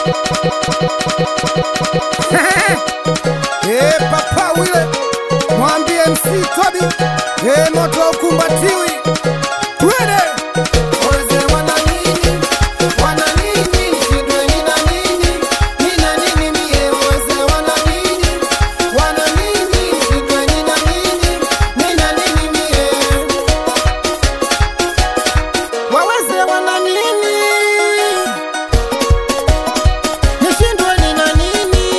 Eh, papa wile mwambie MC Tobi eh, moto ukumbatiwi twende Wazee wana nini? Wana nini? Nishindwe nina nini? Nina nini mie? Wazee wana nini? Wana nini? Nishindwe nina nini? Nina nini mie? Waweze wana nini? Nishindwe nina nini?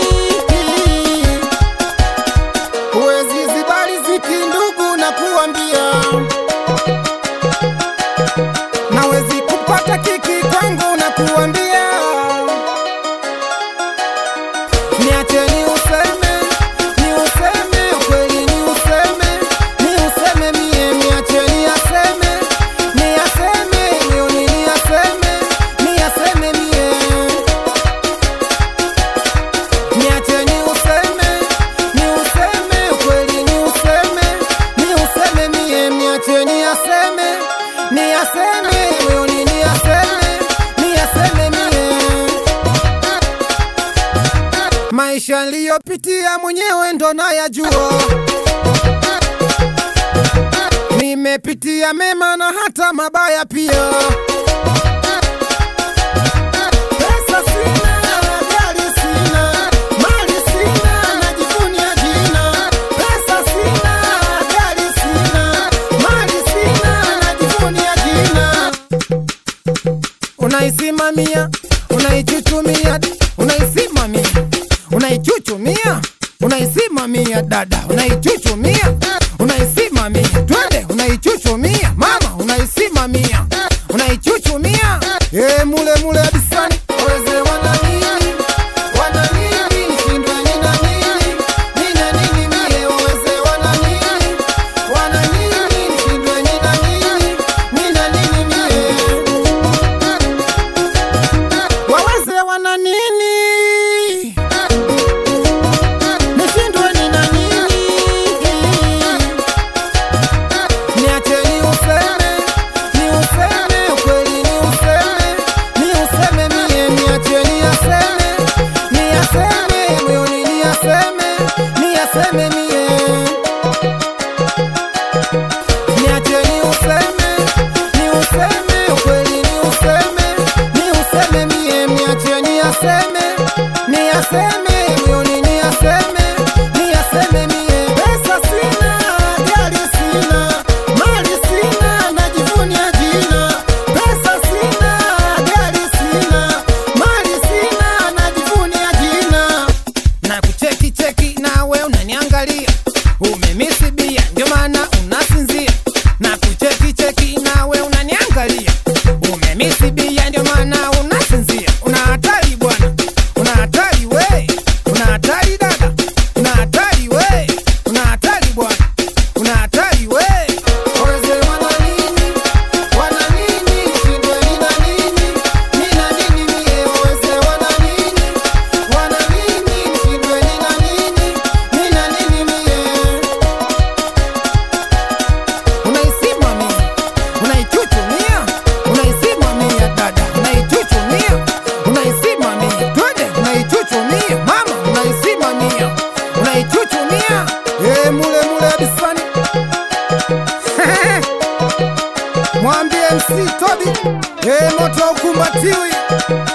Huwezi zibali ziki ndugu na kuambia nawezi kupata kiki kwangu na kuambia niacheni useme ni useme ukweli ni useme ni useme mie niacheni aseme ni aseme moyoni ni aseme ni aseme mie niacheni useme ni useme ukweli ni useme ni useme mie niacheni aseme ni aseme moyoni ni aseme ni aseme mie maisha niliyopitia mwenyewe ndo nayajua nimepitia mema na hata mabaya pia Pesa sina, gari sina, mali sina, najivunia jina. Pesa sina, gari sina, mali sina, najivunia jina. Unaisimamia, unaichuchumia, unaisimamia, unaichuchumia, unaisimamia dada, unaichuchumia, unaisimamia, twende, unaichuchumia mama, unaisimamia, unaichuchumia, eh, mule mule bisani. Wazee wana nini? Wana nini? Nishindwe nina nini? Nina nini mie? Wazee wana nini? Wana nini? Nishindwe nina nini? Nina nini mie? Waweze wana nini? Nishindwe nina nini? Niacheni useme, ni useme, ukweli ni useme, ni useme mie, niacheni aseme, ni aseme, moyoni ni aseme, ni aseme mie. Niacheni useme, ni useme, ukweli ni useme, ni useme mie, niacheni aseme, ni aseme, moyoni ni aseme, ni aseme mie. Pesa sina, gari sina, mali sina, najivunia jina. Pesa sina, gari sina, mali sina, najivunia jina na kucheki cheki nawe unaniangalia umemisi bia ndio maana unasinzia na kucheki cheki nawe unaniangalia umemisi bia ndio maana unasinzia una hatari bwana una hatari we una hatari dada una hatari we una hatari bwana una hatari we Wazee wana nini? Wana nini? Nishindwe nina nini? Nina nini mie? Wazee wana nini? Wana nini? Nishindwe nina nini? Nina nini mie? Unaisimamia, unaichuchumia, unaisimamia dada, unaichuchumia, unaisimamia, twende, unaichuchumia mama, unaisimamia, unaichuchumia, eh, mule mule bisani mwambie MC Tobi, eh, moto ukumbatiwi